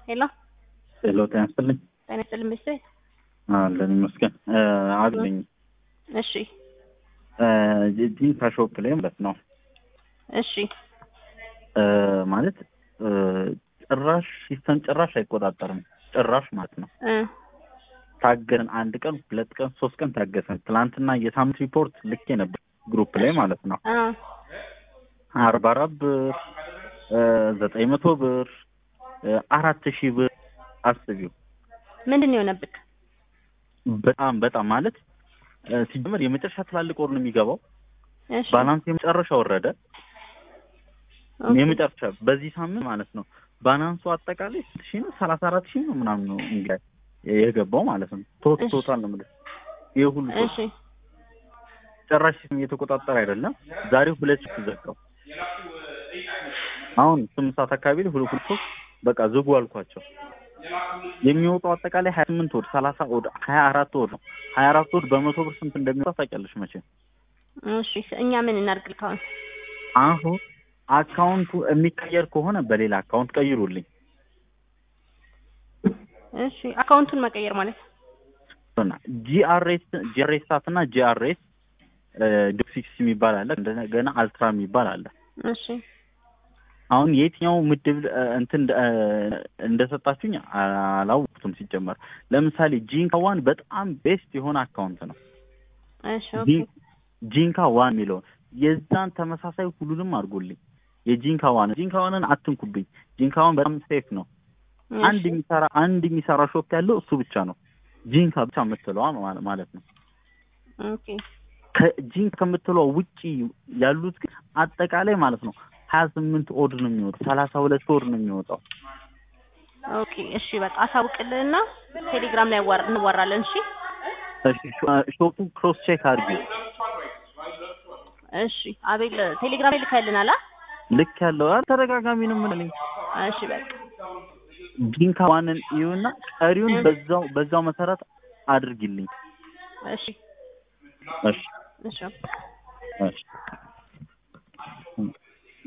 ሄሎ ሄሎ ጤና ይስጥልኝ። ጤና ይስጥልኝ ሚስቴ። አለን ይመስገን አለኝ እሺ ጂንካ ሾፕ ላይ ማለት ነው እሺ እ ማለት እ ጭራሽ ሲስተም ጭራሽ አይቆጣጠርም ጭራሽ ማለት ነው። እ ታገሰን አንድ ቀን ሁለት ቀን ሶስት ቀን ታገሰን። ትናንትና የሳምንት ሪፖርት ልኬ ነበር ግሩፕ ላይ ማለት ነው አ አርባ አራት ብር እ ዘጠኝ መቶ ብር እ አራት ሺህ ብር አስቢው። ምንድን ነው የሆነብክ? በጣም በጣም ማለት እ ሲጀመር የመጨረሻ ትላልቅ ወር ነው የሚገባው። እሺ ባላንስ የመጨረሻ ወረደ። ኦኬ። የመጨረሻ በዚህ ሳምንት ማለት ነው ባላንሱ አጠቃላይ ስንት ሺህ ነው? ሰላሳ አራት ሺህ ነው ምናምን ነው እንግዲህ የገባው ማለት ነው። ቶት እሺ። ቶታል ነው የምልህ ይህ ሁሉ ቶታል እሺ ጭራሽ ሲስተም እየተቆጣጠረ አይደለም። ዛሬ ሁለት ሺህ ዘጋው። አሁን ስምንት ሰዓት አካባቢ ላይ ሁለት ሁለት ሶስት በቃ ዝጉ አልኳቸው። የሚወጣው አጠቃላይ ሀያ ስምንት ወድ ሰላሳ ወድ ሀያ አራት ወድ ነው። ሀያ አራት ወድ በመቶ ብር ስንት እንደሚወጣ ታውቂያለሽ መቼም። እሺ እኛ ምን እናድርግ ካሁን? አሁን አካውንቱ የሚቀየር ከሆነ በሌላ አካውንት ቀይሩልኝ። እሺ አካውንቱን መቀየር ማለት ጂአርኤስ ጂአርኤስ ሳት እና ጂአርኤስ ዶክሲክስ የሚባል አለ። እንደገና አልትራ የሚባል አለ። እሺ አሁን የትኛው ምድብ እ፣ እንትን እ፣ እንደሰጣችሁኝ አላወቅኩትም ሲጀመር። ለምሳሌ ጂንካ ዋን በጣም ቤስት የሆነ አካውንት ነው። እሺ ኦኬ ጂ- ጂንካ ዋን የሚለውን የዛን ተመሳሳይ ሁሉንም አድርጎልኝ። የጂንካ ዋን ጂንካ ዋንን አትንኩብኝ። ጂንካ ዋን በጣም ሴፍ ነው። አንድ እሺ የሚሰራ አንድ የሚሰራ ሾፕ ያለው እሱ ብቻ ነው። ጂንካ ብቻ የምትለዋ ማለ- ማለት ነው። ኦኬ ከጂንካ ከምትለዋ ውጪ ያሉት ግን አጠቃላይ ማለት ነው ሀያ ስምንት ኦድ ነው የሚወጣው። ሰላሳ ሁለት ኦድ ነው የሚወጣው። ኦኬ እሺ በቃ አሳውቅልህና ቴሌግራም ላይ አዋር- እንዋራለን። እሺ እሺ፣ ሾ- ሾፑን ክሮስ ቼክ አድርጊ። እሺ አቤል ቴሌግራም ላይ ልከልናል። አ ልክ ያለው አ ተደጋጋሚ ነው የምልኝ። እሺ በቃ ጂንካ ዋንን እዩና ቀሪውን እ። በዛው በዛው መሰረት አድርጊልኝ። እሺ እሺ እሺ እሺ